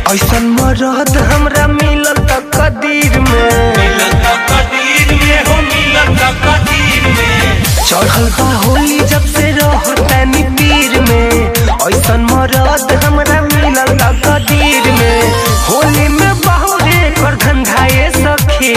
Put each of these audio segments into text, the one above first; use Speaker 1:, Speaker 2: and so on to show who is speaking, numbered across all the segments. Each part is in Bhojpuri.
Speaker 1: ऐसन मरद हमरा मिलल त कदीर में
Speaker 2: मिलत कदीर में हो मिलत कदीर में
Speaker 1: चढ़ल बा होली जब से रहतानी पीर में ऐसन मरद हमरा मिलल त कदीर में होली में बहुरे कर धंधाए सखी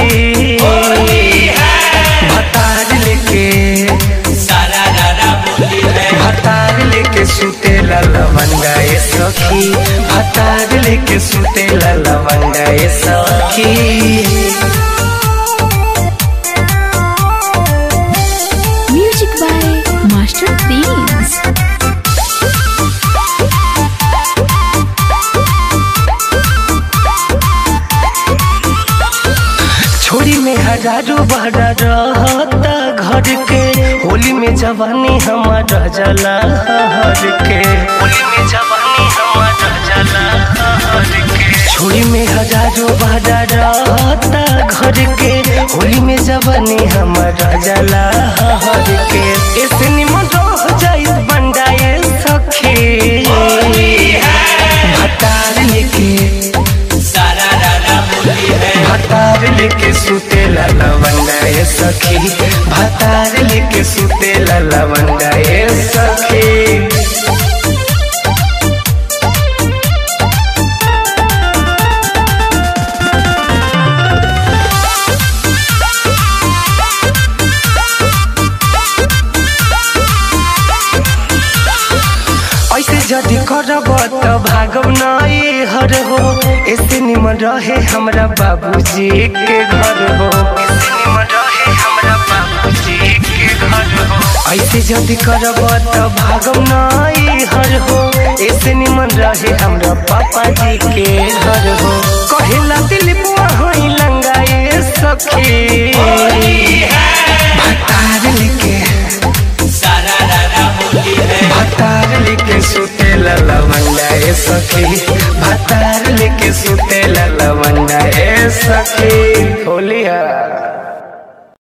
Speaker 1: भतार लेके
Speaker 2: सारा रारा बोली है
Speaker 1: भतार लेके सुते लवंगाए सखी भतार लेके सुते लवंगाए सखी
Speaker 3: Music by Master Themes.
Speaker 1: छोरी में हजारों बहरा रहता घर के होली में जवानी हमार जला हर के होली में जवानी हमार जला हर के छोरी में हजारों बहरा रहता घर के होली में जवानी हमार जला हर के ऐसे निमन रह जाई बंडाए सखी भतार लेके
Speaker 2: सारा रारा बोली है
Speaker 1: भतार लेके सुते लवंगाए सखी भतार लेके सुते लवंगाए सखी ऐसे जदि करब त भागब नए हर हो ऐसे निमन रहे हमरा बाबूजी के घर हो ऐसे निमन रहे हमरा बाबूजी के घर हो ऐसे जदि करब त भागब नए हर हो ऐसे निमन रहे हमरा पापा जी के घर हो कहेला दिल बुआ होई लंगाए सखी भतार लेके
Speaker 2: सारा रारा बोली है
Speaker 1: भतार लेके सुते लवंगाए सखी